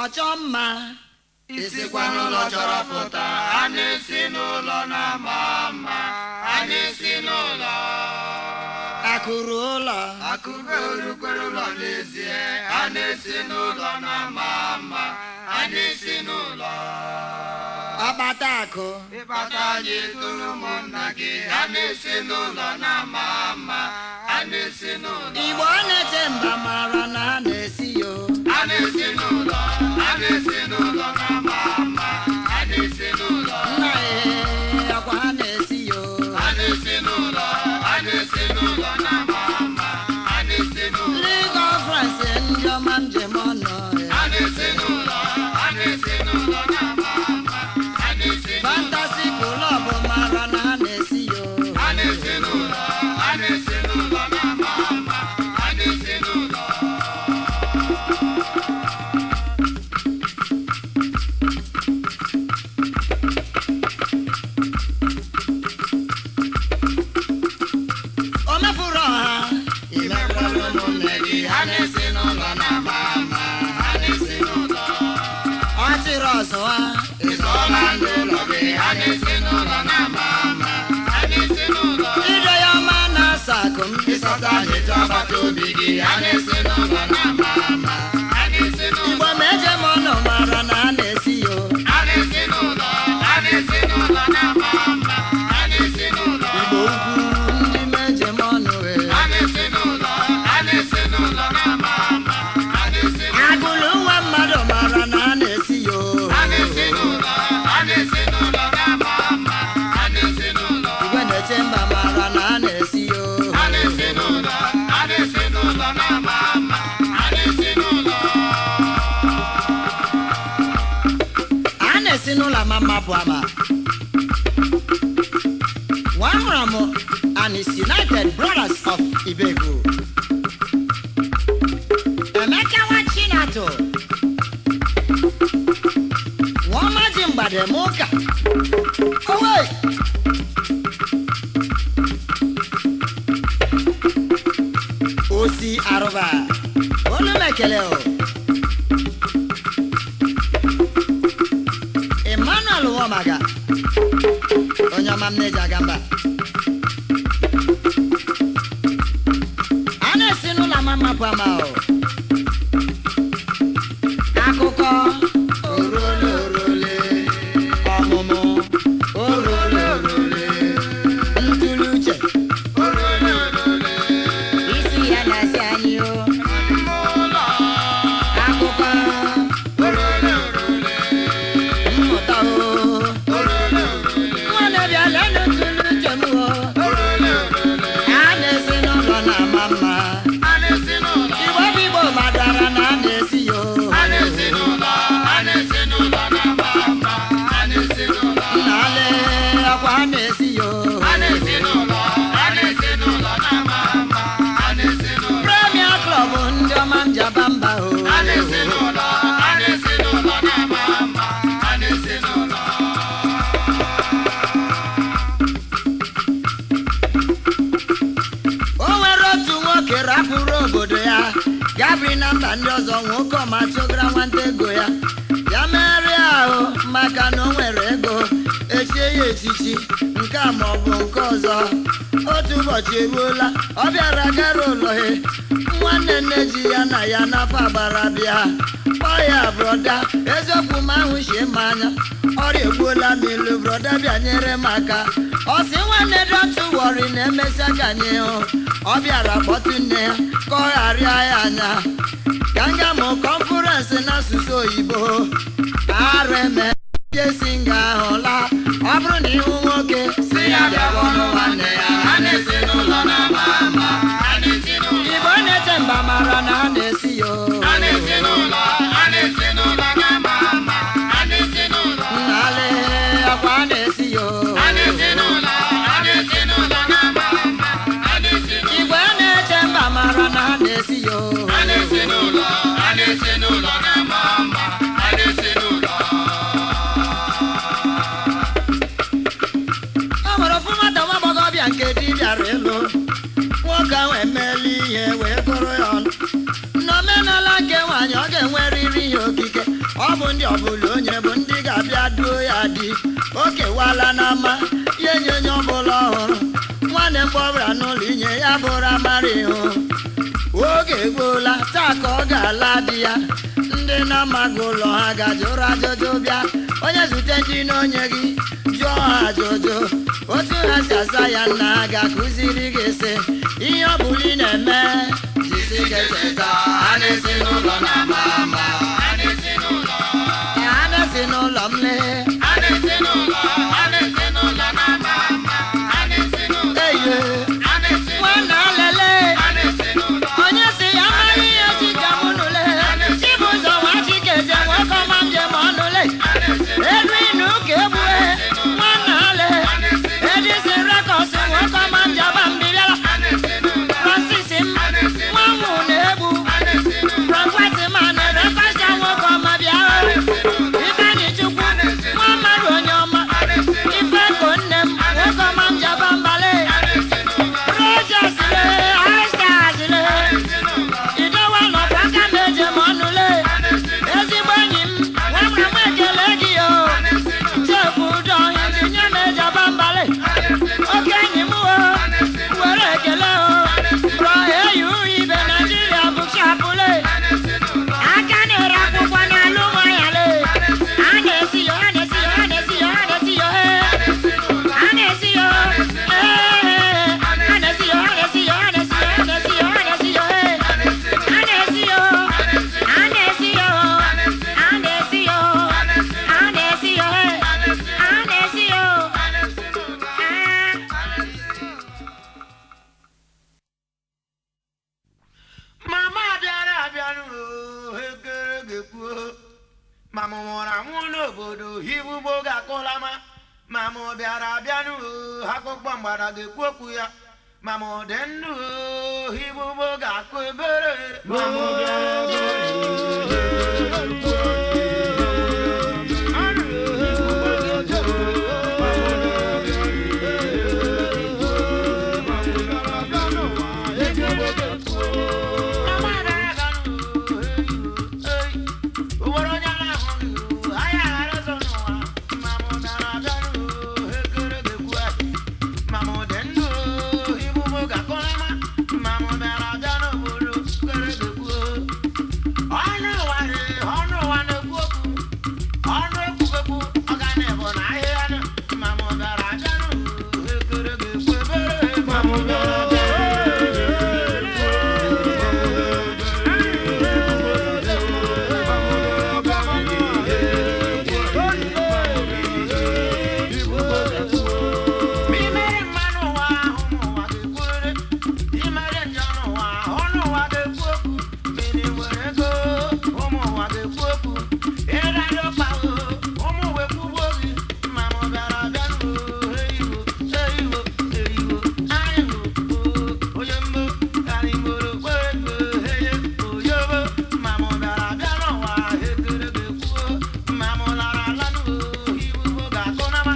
chọọ mma isikwa n'ụlọ chọrọ pụta a na-esi n'ụlọ na-ama mma a na-esi n'ụlọ akụrụ ụlọ akụbe orukwere ụlọ n'ezie a na-esi n'ụlọ na-ama mma a na-esi n'ụlọ ọkpata akụ ịkpata ji tụrụ ụmụnna gị a na-esi n'ụlọ na-ama mma a na-esi n'ụlọ igbo na-eche mba mara na a na-esi yo a na-esi n'ụlọ a na-esi n'ụlọ na-ama mma a na-esi n'ụlọ nna ee akwa ha na-esi yo a na-esi n'ụlọ a na-esi n'ụlọ na-ama mma a na-esi n'ụlọ ndị gọfrans ndị ọma njem ọnụ a na-esi n'ụlọ a na-esi n'ụlọ na-ama mma a na-esi n'ụlọ fantasi klọb mara na ha na-esi yo a na-esi n'ụlọ a na-esi n'ụlọ na-ama mma a na-esi n'ụlọ o mefuru ọha imekpọrọ ụmụnne gị ha na-esi n'ụlọ na-ama mma ha na-esi n'ụlọ ọ chịrị ọzọ ha ịzọọla ndị ụlọ gị ha na-esi n'ụlọ na-ama mma ha na-esi n'ụlọ ire ya ọma na-asa akụ m ịsọta n'etu agbata obi gị ha na-esi n'ụlọ na-ama mma ha na-esi igbo n'ụlọ ma eje m ọnụ mara na a na-esi yo ha na-esi n'ụlọ ha na-esi n'ụlọ na-ama mma ha na-esi n'ụlọ igbo ukwu ndị ma eje m ọnụ ee. ha na-esi n'ụlọ ha na-esi n'ụlọ na-ama mma ha na-esi n'ụlọ agụlụ nwa mmadụ mara na a na-esi yo ha na-esi n'ụlọ ha na-esi n'ụlọ na-ama mma ha na-esi n'ụlọ igwe na-eche mba mara na a na-esi yo ha na-esi n'ụlọ ha na-esi n'ụlọ na-ama mma ha na-esi n'ụlọ a na-esi n'ụlọ ama mma bụ ama nwa hụrụ m and is united brothers of ibego emeka nwa chinatụ nwaọma ji mgbade m ụka owe osi arụba olu m ekele o emmanuel nwomaga onye ọma m na-eji aga mba a na-esi n'ụlọ ama mmapụ ama o akụkọ orole orole ọmụmụ orole orole ntụrụ uche isi ya na-asị anyị o akụkọ mmụta o nwanne bịa lenụ ntụrụ uche m o a na-esi n'ụlọ na-ama mma ha na-esi n'ụlọ igbo bụ igbo madara na a na-esi yo ha na-esi n'ụlọ ha na-esi n'ụlọ na-ama mma ha na-esi n'ụlọ nnale akwa a na-esi yo ha na-esi n'ụlọ ha na-esi n'ụlọ na-ama mma ha na-esi n'ụlọ premier club ndị ọma njaba mba o ha na-esi n'ụlọ ha na-esi n'ụlọ na-ama mma ha na-esi n'ụlọ o nwere otu nwoke rapụrụ obodo ya gabiri na mba ndị ọzọ nwoke ọma chụgara nwata ego ya ya megharịa ahụ maka na o nwere ego echie ya echichi nke a ma ọ bụ nke ọzọ otu ụbọchị eruola ọ bịara gara ụlọhe nwanne nne ji ya na ya n'afọ agbara bịa kpọọ ya brọda eziokwu m ahụ shie m anya ọrịa egbuola m ilu brọda bịa nyere m aka ọ sị nwanne dọtụ wọrị na-emesịa ka anyị hụ ọ bịara kpọtụ nne ya ka ọ gharịa ya anya ka nga mụ kọnfụrensị n'asụsụ oyibo areme jesi nga ahụla ọ bụrụ na ihu nwoke si ya bịawa ọnụ nwanne ya ha na-esi n'ụlọ na-ama mma ha na-esi n'ụlọ igbo na-eche mba mara na ha na-esi yo ha na-esi n'ụlọ ha na-esi n'ụlọ na-ama mma ha na-esi n'ụlọ nnale akwa a na-esi yo ha na-esi n'ụlọ ha na-esi n'ụlọ na-ama mma ha na-esi n'ụlọ igwe na-eche mba mara na ha na-esi yo ha na-esi n'ụlọ ha na-esi n'ụlọ na-ama mma ha na-esi n'ụlọ o nwere ofu nwata nwa agbọghọbịa nke di bịara ịlụ nwoke ahụ emeela ihe wee gụrụ ya ọnụ n'omenala nke nwaanyị ọ ga-enwerịrị ihe okike ọ bụ ndị ọbụla onye bụ ndị ga-abịa duo ya di o kewala n'ama ya enye onye ọbụla ọhụrụ nwanne mgbe ọbụla n'ụlọ inye ya bụrụ amara ịhụ oge egbuola taa ka ọ ga-ala di ya ndị na-amaghị ụlọ ha gajụrụ ajụjụ bịa onye zute ndị n'onye gị jụọ ha ajụjụ otu ha si asa ya nna ha ga-akụziri gị sị ihe ọ bụla ị na-eme jisi ike cheta ha na-esi n'ụlọ na-ama mma ha na-esi n'ụlọ ha na-esi n'ụlọ m lee ha na-esi n'ụlọ ha na-esi n'ụlọ na-ama mma ha na-esi n'ụlọ eye ha na-esi nwanna lele ha na-esi n'ụlọ onye si ya amaghị ihe chicha m nụle ibu ụzọ nwa chikeze nwoke ọma njem ọnụle ha na-esi elu inu ka egbue nwanna ale edisi rekọs nwoke ọma njaba mbịbịara ha na-esi n'ụlọ francis m nwanwụ na-egbu ha na-esi n'ụlọ prọfetman rekọsha nwoke ọma bịa ifeanyi chukwu nwa mmadụ onye ọma ife ko nne m nwoke ọma njaba mbale rojas le aistas le idowa nọkwa aka m eje m ọnụle ezigbo enyi m nwamra m ekele gị o chefu ụdọ injinia na-ejaba mbale oke enyi m o were ekele o rọ eyi ibe naijiria bụchapụle aka na-ere akwụkwọ n'alụ nwanyale a na-esi yo a na-esi yo a na-esi yo a na-esi yo he a na-esi yo ee a na-esi yo a na-esi yo a na-esi yo a na-esi yo a na-esi yo he a na-esi yo a na-esi yo a na-esi yo a na-esi yo he a na-esi yo mama bịara abịanụ ekere ga-ekwuo ma mụ nwụrụ anwụ n'obodo hibugbo ga-akụlama ma mụ bịara abịanụ akụkọ mgbada ga-ekwu okwu ya ma mụ dị ndụ hibugbo ga-akụ ebere ma mụ bịara Imere mmanụ ụwa ahụ n'ụwa ga-ekwere imere njọ n'ụwa ọnụ ụwa ga-ekwu okwu mmiri nwere ego ụmụ ụwa ga-ekwu okwu ịradị ọkpahụ ụmụ uwe kwugbo gị ma mụ bịara bịa eiwo eiwo eiwo anyị hụ onye mbụ anyị gboro kwere mgbe eye oyobo ma mụ bịara bịa n'ụwa ekere ga-ekwuo ma mụ lara ala n'ụwa ibubo ga-akụ nama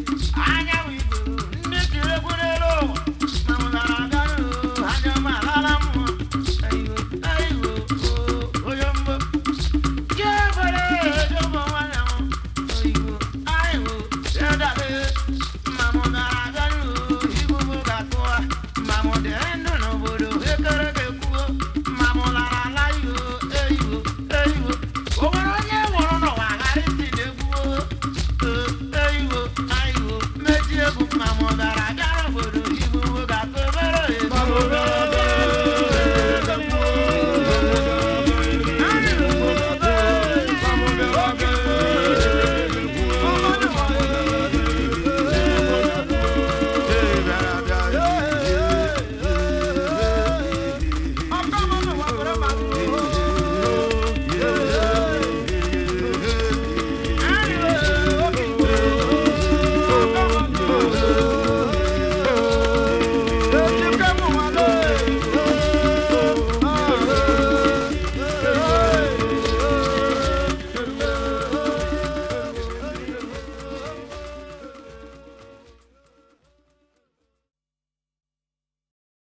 Anya bịara bịa